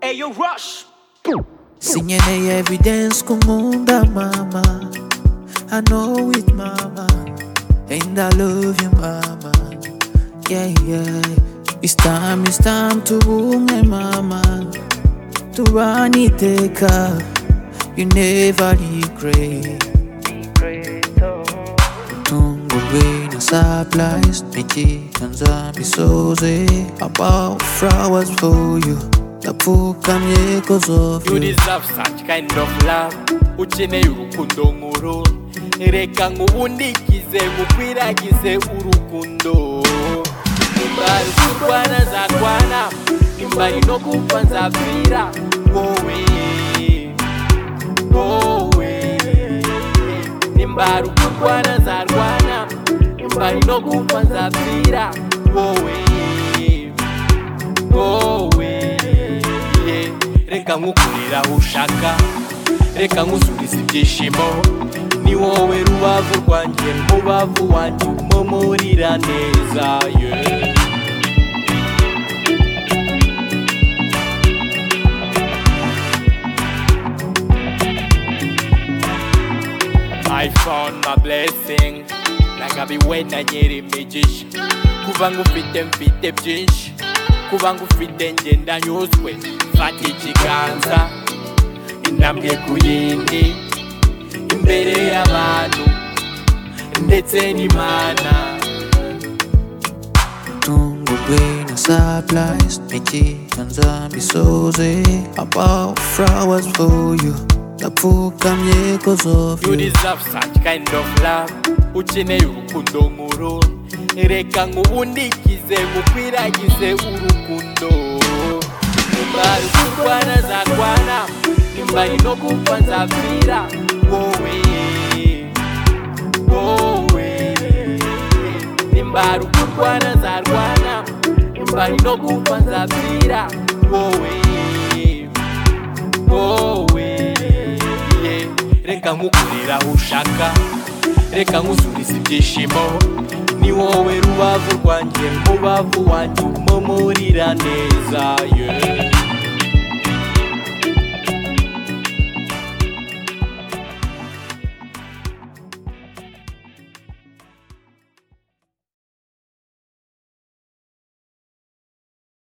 Radio Rush. Singing a every dance kumunda mama. I know it mama. And I love you mama. Yeah yeah. It's time, it's time to me mama. To run it take up. You never regret. Tungubwina supplies, nikita nzambi soze About flowers for you, ndapfukamye cause of You you deserve such kind of love. Ukeneye urukundo nkuru. Reka nkubundikize ngukwiragize urukundo. Nimba rukurwana nzarwana. Nimba rinokupfa nzapfira. Wowe. Wowe. Nimba rukurwana nzarwana. Nimba rinokupfa nzapfira. Wowe. wowe yeah. reka nkukurira aho ushaka reka nkusubiza ibyishimo ni wowe rubavu rwanjye mubavu wanjye umumurira neza yeah. I found my blessing nagabiwe nanyera imigisha kuva ngufite mfite byinshi kuva ngufite ngenda nyuzwe fata ikiganza intambwe ku yindi imbere y'abantu ndetse n'imana Tungubwina supplies, nikita nzambi soze About flowers for you, ndapfukamye cause of You you deserve such kind of love ukeneye urukundo nkuru reka nkubundikize ngukwiragize urukundo nimba rukurwana nzarwana nimba rino gupfa nzapfira wowe wowe nimba rukurwana nzarwana nimba rino gupfa nzapfira wowe wowe yeah. reka nkukurira aho ushaka reka nkusubiza ibyishimo ni wowe rubavu rwanjye mubavu wanjye umumurira neza yeah.